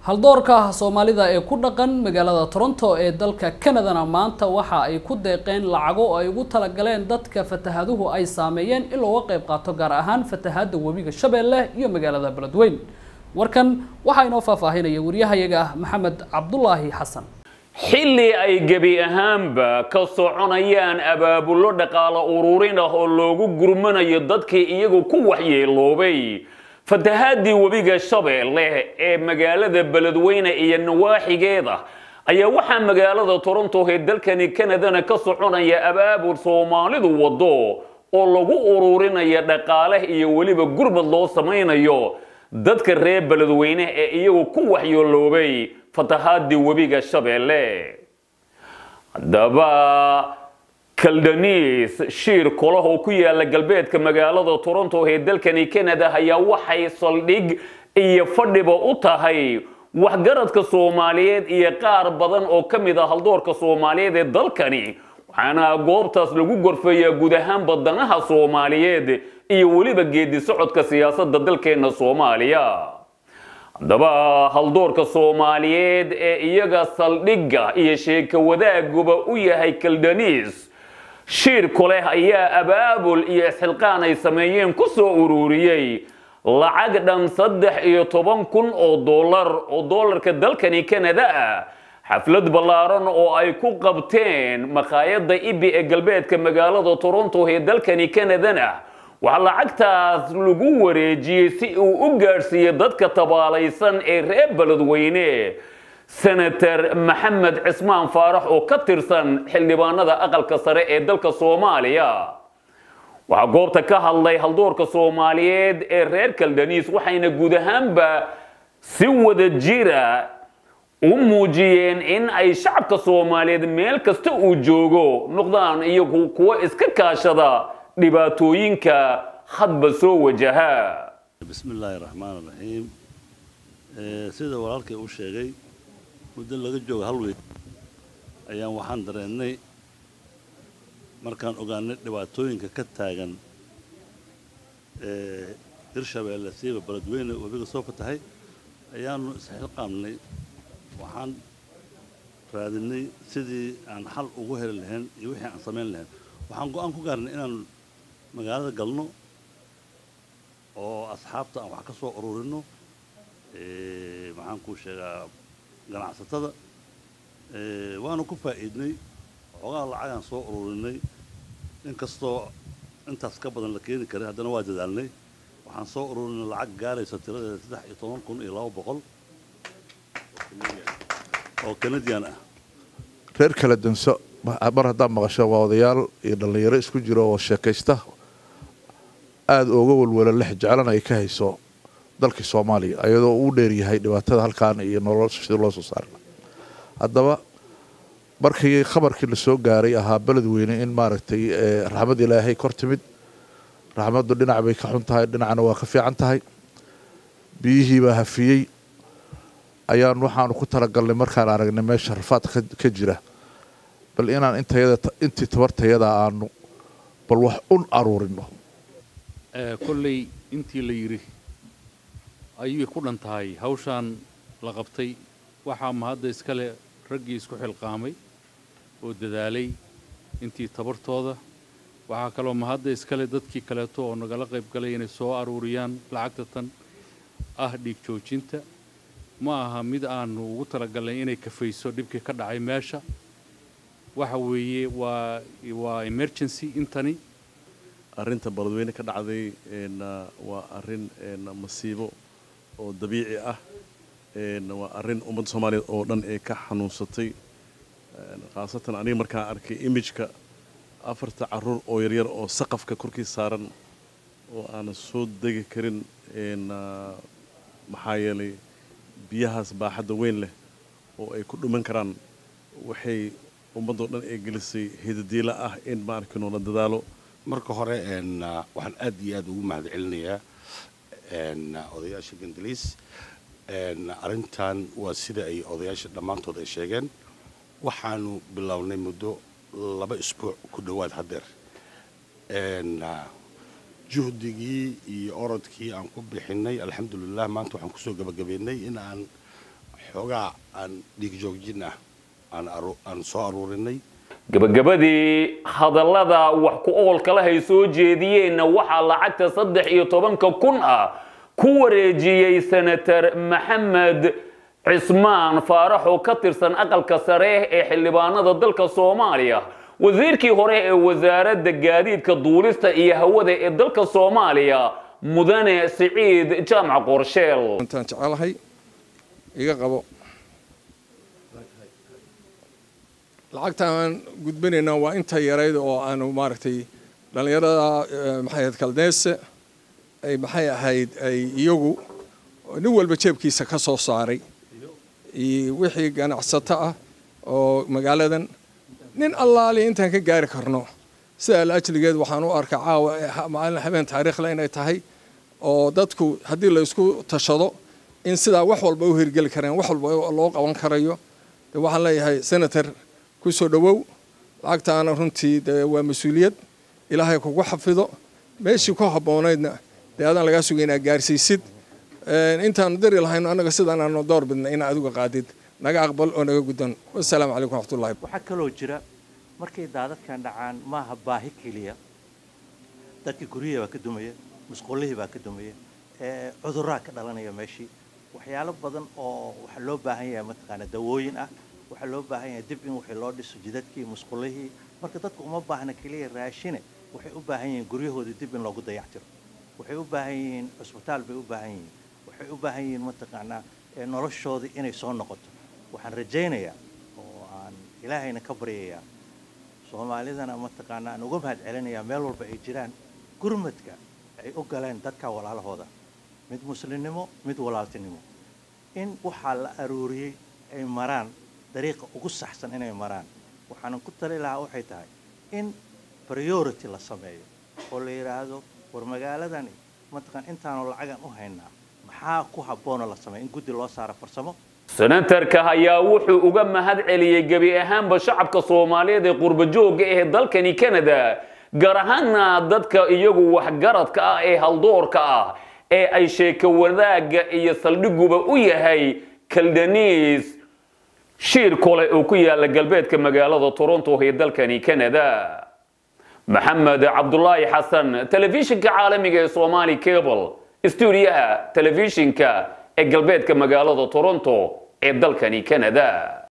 haldoorka soomaalida ee ku dhaqan magaalada toronto ee dalka canadana maanta waxa ay ku deeqeen lacago ay ugu talagaleen dadka fatahaduhu ay saameeyeen in looga qayb qaato gaar ahaan fatahaada webiga shabeelle iyo magaalada beledweyn warkan waxaa inoo faahfaahinaya wariyahayaga maxamed cabdulaahi xasan xilli ay gebi ahaanba ka soconayaan abaabullo dhaqaalo ururin ah oo loogu gurmanayo dadkii iyagu ku waxyeeloobay fatahaadii webiga shabeelle ee magaalada beledweyne iyo nawaaxigeeda ayaa waxaa magaalada toronto ee dalkani canadana ka soconaya abaabul soomaalidu wado oo lagu ururinaya dhaqaale iyo weliba gurmad loo samaynayo dadka reer beledweyne ee iyagu ku waxyeeloobay fatahaadii webiga shabeelle haddaba kaldaniis shiir kolah oo ku yaala galbeedka magaalada toronto ee dalkani canada ayaa waxay saldhig iyo fadhiba u tahay waxgaradka soomaaliyeed iyo qaar badan oo ka mid ah haldoorka soomaaliyeed ee dalkani waxaana goobtaas lagu gorfeeyaa guud ahaan badanaha soomaaliyeed iyo weliba geedi socodka siyaasadda dalkeena soomaaliya haddaba haldoorka soomaaliyeed ee iyaga saldhigga iyo sheeko wadaaguba u yahay kaldaniis shiirku leh ayaa abaabul iyo isxilqaan ay sameeyeen ku soo ururiyey lacag dhan saddex iyo toban kun oo dollar oo dollarka dalkani canada ah xaflad ballaaran oo ay ku qabteen makhaayadda ibi ee galbeedka magaalada toronto ee dalkani canadana waxaa lacagtaas lagu wareejiyey si uu u gaadhsiiyo dadka tabaalaysan ee reer beledweyne senator maxamed cismaan faarax oo ka tirsan xildhibaanada aqalka sare ee dalka soomaaliya waxaa goobta ka hadlay haldoorka soomaaliyeed ee reer kaldaniis waxayna guud ahaanba si wada jira u muujiyeen in ay shacabka soomaaliyeed meel kasta uu joogo noqdaan iyagu kuwa iska kaashada dhibaatooyinka hadba soo wajaha bismi illaahi raxmaan raxiim sida walaalkay u sheegay muddo laga jooga hal weyn ayaan waxaan dareennay markaan ogaanay dhibaatooyinka ka taagan hirshabeelle siiba beledweyne webiga soo fatahay ayaanu isxilqaamnay waxaan raadinay sidii aan xal ugu heli lahayn iyo wixii aan samayn lahayn waxaan go-aan ku gaarnay inaan magaalada galno oo asxaabta aan wax ka soo ururino maxaan kuu sheegaa ganacsatada waanu ku faa'iidnay xoogaa lacagaan soo ururinay inkastoo intaas ka badan la keeni karay haddana waa dadaalnay waxaan soo ururinay lacag gaaraysa tiradeeda saddex iyo toban kun iyo laba boqol oo canadian ah reer kala danso mar haddaad maqasho waa odayaal iyo dhallinyaro isku jiro oo sheekaysta aada ooga walwala lex jeclana ay ka hayso dalkii soomaaliya ayadoo uu dheeryahay dhibaatada halkaan iyo nolosha sida loo soo saarna haddaba markii khabarkii lasoo gaaray ahaa beledweyne in maaragtay raxmad ilaahay kor timid raxmaddu dhinac bay ka xun tahay dhinacna waa ka fiican tahay biyihiibaa hafiyey ayaan waxaanu ku talagalnay markaan aragnay meesha rafaad ka jira bal inaan intii tabartayada aanu bal wax un aruurino kolley intii la yidhi ayay ku dhan tahay hawshaan la qabtay waxaa mahadda iskale raggii isku xilqaamay oo dadaalay intii tabartooda waxaa kaloo mahadda iskale dadkii kaleeto oo nagala qayb galay inay soo aruuriyaan lacagta tan ah dhiig joojinta ma aha mid aanu ugu talagalnay inay kafayso dhibkii ka dhacay meesha waxa weeye waa waa emergency intani arrinta beledweyne ka dhacday waa arrin masiibo oo dabiici ah waa arrin ummadda soomaaliyeed oo dhan ee ka xanuunsatay khaasatan aniga markaan arkay imijka afarta caruur oo yaryar oo saqafka korkii saaran oo aanan soo degi karin maxaa yeelay biyahaas baaxadda weyn leh oo ay ku dhuman karaan waxay ummaddoo dhan ee gelisay hidadiila ah in maarkino la dadaalo marka hore waxaan aad iyo aad ugu mahad celinayaa odayaasha gandaliis arrintan waa sida ay odayaasha dhammaantood ay sheegeen waxaanu bilownay muddo laba isbuuc ku dhowaad haddeer juhdigii iyo orodkii aan ku bixinay alxamdulilah maanta waxaan kusoo gabagabeynay in aan xoogaa aan dhiigjoojin ah aan aru- aan soo aruurinay gabagabadii hadallada wax ku oolkala hay soo jeediyeenna waxaa lacagta saddex iyo tobanka kun ah ku wareejiyey senator maxamed cismaan faarax oo ka tirsan aqalka sare ee xildhibaanada dalka soomaaliya wasiirkii hore ee wasaaradda gaadiidka duulista iyo hawada ee dalka soomaaliya mudane siciid jaamac qorsheel intaan jecelahay iga qabo lacagta aan gudbinaynaa waa inta yarayd oo aanu maaragtay dhallinyarada eh, maxay ahayd kaldeese ay maxay ahayd ay iyagu nin walba jeebkiisa ka soo saaray iyo wixii ganacsato ah oo magaaladan nin allaali intaan ka gaari karno sida alajligeed waxaan u arkaa caawa eh, ha- maalin habeen taariikhle inay tahay oo dadku haddii la isku tashado in sidaa wax walba u hirgeli kareen wax walba loo qaban karayo de waxaan leeyahay senator ku soo dhowow lacagtaana runtii dee waa mas-uuliyad ilaahay kugu xafido meeshii ku habboonaydna dee adaan lagaa sugay inaad gaarsiisid Een, intaanu dari lahayno annaga sidaan aanu door bidna inaad adiga qaadid naga aqbal oo naga guddan wasalaamu calaykum waraxmatullahi waxaa kaloo jira markay daadadkan dhacaan maaha baahi keliya dadkii guryihii baa ka dumaya musqullihii baa ka dumaya ee cuduraa ka dhalanaya meeshii waxyaalo badan oo waxaa loo baahan yahay mataqaana dawooyin ah waxaa loo baahan yahay dib in wixii loo dhiso jidadkii musqullihii marka dadku uma baahna keliya raashine waxay u baahan yihiin guryahoodii dib in loogu dayactiro waxay u baahan yihiin cusbitaal bay u baahan yihiin waxay u baahan yihiin mataqaanaa ee noloshoodii inay soo noqoto waxaan rajaynayaa oo aan ilaahayna ka baryayaa soomaalidana mataqaanaa aan uga mahad celinayaa meel walba ay jiraan gurmadka ay u galeen dadka walaalahooda mid muslimnimo mid walaaltinimo in waxaa la aruuriyey ay maraan dariiqa ugu saxsan inay maraan waxaanan ku tali lahaa waxay tahay in priority la sameeyo oo la yidhaahdo war magaaladani mataqaan intaanu lacagan u haynaa maxaa ku habboonoo la sameeyo in guddi loo saaro farsamo senatarka ayaa wuxuu uga mahad celiyey gebi ahaanba shacabka soomaaliyeed ee qurba joogga ee dalkani canada gaar ahaana dadka iyagu waxgaradka ah ee haldoorka ah ee ay sheeko wadaagga iyo saldhiguba u yahay kaldaniis shiir kole oo ku yaala galbeedka magaalada toronto ee dalkani canada maxamed cabdulaahi xasan telefishinka caalamiga ee somali cable stuudiyaha telefishinka ee galbeedka magaalada toronto ee dalkani canada